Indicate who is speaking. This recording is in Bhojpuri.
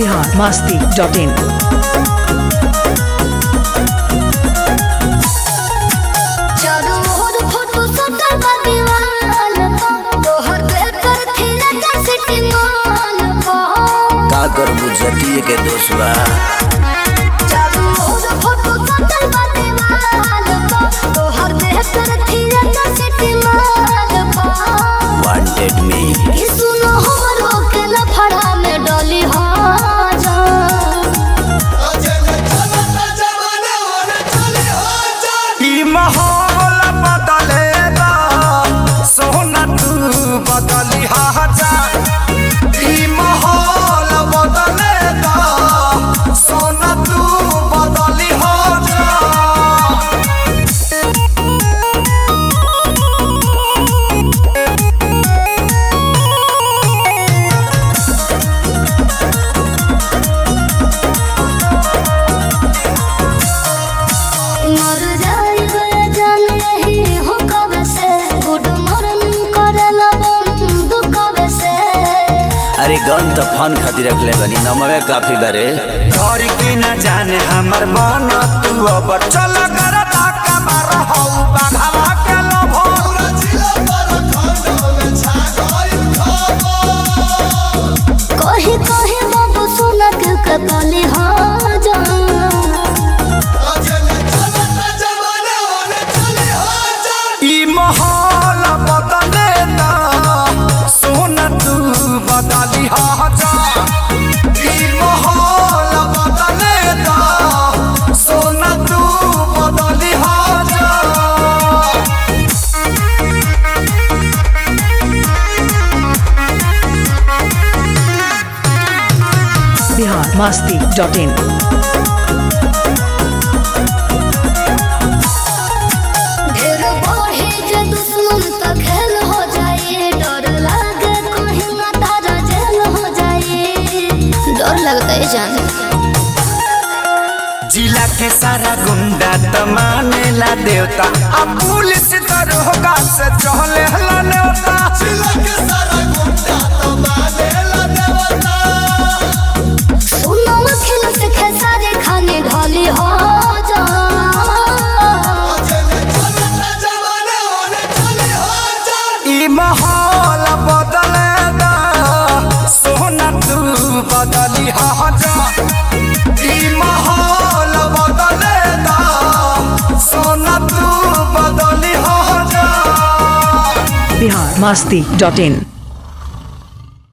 Speaker 1: बिहार मस्ती डॉट इन
Speaker 2: चारों ओर फोटो सटल बा दीवाल पर तोहर बेहतर थिला कैसे टिमान पर
Speaker 3: का करबू जतिये के दोसवा
Speaker 2: चारों ओर फोटो सटल बा दीवाल पर तोहर बेहतर थिला कैसे टिमान पर
Speaker 3: वांटेड मी
Speaker 2: कि सुनो हमरो के लफड़ा में डली हो जा
Speaker 4: ई माहौल बदलेगा सोना तू बदली जा ई माहौल बदलेगा सोना तू बदली जा
Speaker 2: मर जाइबे जान रही हो कब से गुड मॉर्निंग करला बंद कब से
Speaker 3: अरे गन तो फन खातिर रखले बनी नमवे काफी बारे
Speaker 4: घर की न जाने हमर मन तू अब चल कर ताका मार हौ बाघावा के लोभो
Speaker 2: कही कही बाबू सुना के कतली हो जा
Speaker 4: ई माहौल बदलेगा सोना तू बदली जा ई माहौल बदलेगा सोना तू बदली जा
Speaker 1: बिहार मस्ती डॉट इन
Speaker 2: ढेर बढ़े जे दुश्मन त खेल हो जाए डर लागे कहीं ना तारा जेल हो जाए डर लगता है जान
Speaker 4: जिला के सारा गुंडा त मानेला देवता आ पुलिस दरोगा से चहले हला नेवता जिला के सारा गुंडा त मानेला देवता
Speaker 2: सुनो खेल से खेसारे खाने ढाली हो जा
Speaker 4: ई माहौल बदलेगा सोना तू बदली जा ई माहौल बदलेगा सोना तू बदली जा
Speaker 1: बिहार मस्ती डॉट इन